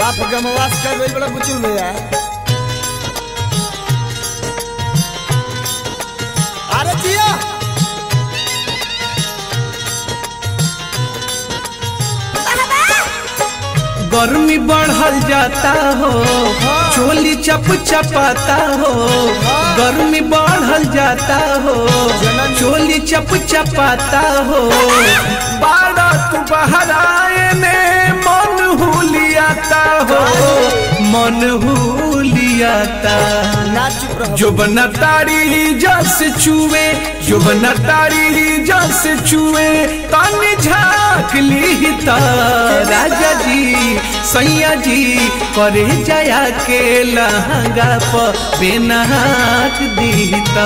साफ गमवास कर गई बड़ा बुचुल भैया अरे जिया गर्मी बढ़ल जाता हो चोली चप चपाता हो गर्मी बढ़ल जाता हो चोली चप चपाता हो बारह तू बहराए ने मन हुलियाता हो मन हुलियाता ना चुप रहो जो बना तारी जस चुए जो बना तारी जस चुए तानी झाक ली ता राजा जी सैया जी करे जया के लहंगा प बेनाक दीता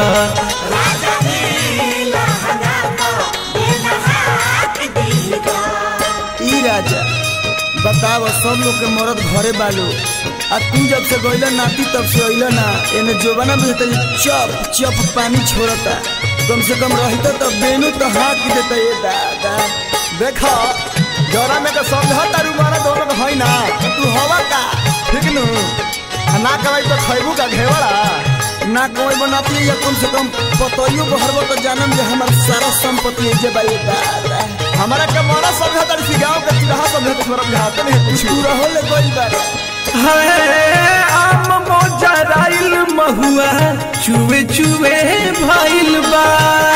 ई राजा बताव सब लोग के मरद घरे बालू आ तू जब से गइला नाती तब से अइला ना एने जोबना में तो चप चप पानी छोड़ता कम से कम रहित तो बेनु तो हाथ देता ये दादा देखो जरा में तो समझा तारू मारा दोनों के होई ना तू हवा का ठीक नु आ ना कमाई तो खैबू का घेवड़ा ना कमाई बनाती या कम से कम पतइयो बहरबो तो जानम जे हमार सारा संपत्ति है जे बाई दादा हमारा के मारा समझा तारी सी गांव के चिरहा समझा तो छोरा बिहार नहीं कुछ तू रहो ले गइल बारे है आम मोजराइल महुआ चुवे चुवे भइल बा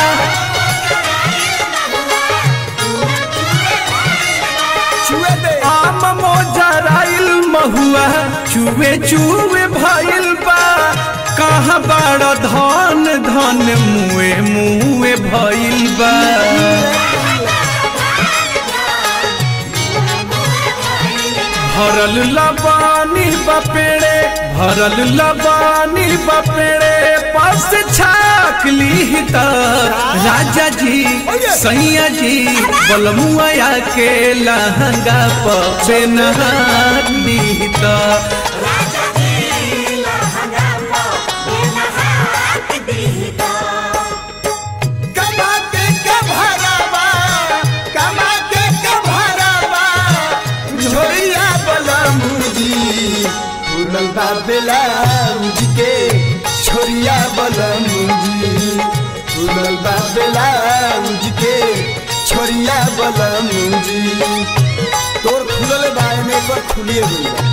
छुए दे आम मोजराइल महुआ चुवे चुवे भइल बा कहाँ बड़ धन धन मुए मुए भइल बा भरल लबानी बपेड़े भरल लबानी बपेड़े पास छाक ली त राजा जी सैया जी बलमुआ के लहंगा प बेनहार ली त कमा के कभरावा कमा के कभरावा झोरिया बला मुजी फूलल बा बेलाउज के छोरिया बला मुजी फूलल बा बेलाउज के छोरिया बला मुजी तोर खुलल बा एमे एक बार खुलिए गइल बा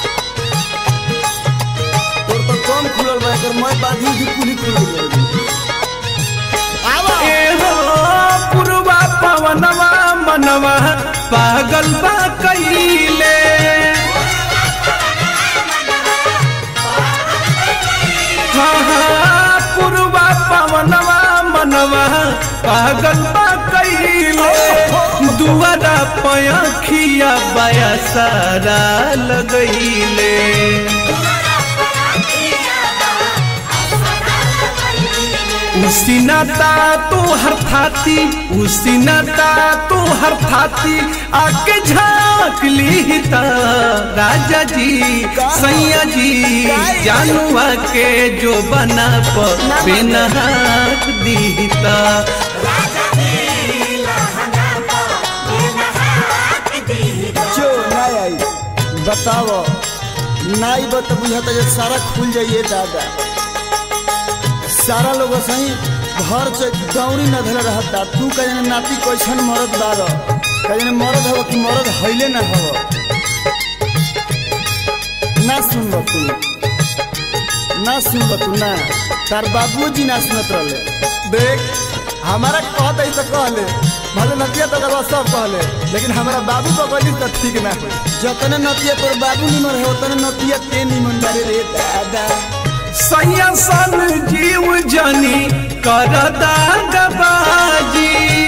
तोर तो कम खुलल बा एकर मैं बाधी की पूरी खुल गइल आवा एहो पुरवा पवनवा मनवा पागल बा कइले हाँ, हाँ, पुरवा पवनवा मनवा पागल बा कइले दुआरा पयखिया बया सारा लगैले उसीनाता तो हर थाती उसीनाता तो हर थाती आके झांक ली ता राजा जी सैया जी जानुआ के जो बना प बेनहाक दीता जो नहीं आई बताओ नाई बत बुझाता जे सारा खुल जाइए दादा सारा लोग सही घर से दौड़ी न धले रहता तू कहे नाती कैसन मरद बार कहे मरद हव कि मरद हईले ना हव ना सुन तू ना सुन तू ना तार बाबूजी ना सुनत रहले देख हमारा कहत है तो कहले भले नतिया तो करवा सब कहले लेकिन हमारा बाबू को कहली तो ठीक ना हो जतने नतिया तोर बाबू निमन है उतने नतिया ते निमन बारे रे दादा सैया सन जीव जनी कर दागबाजी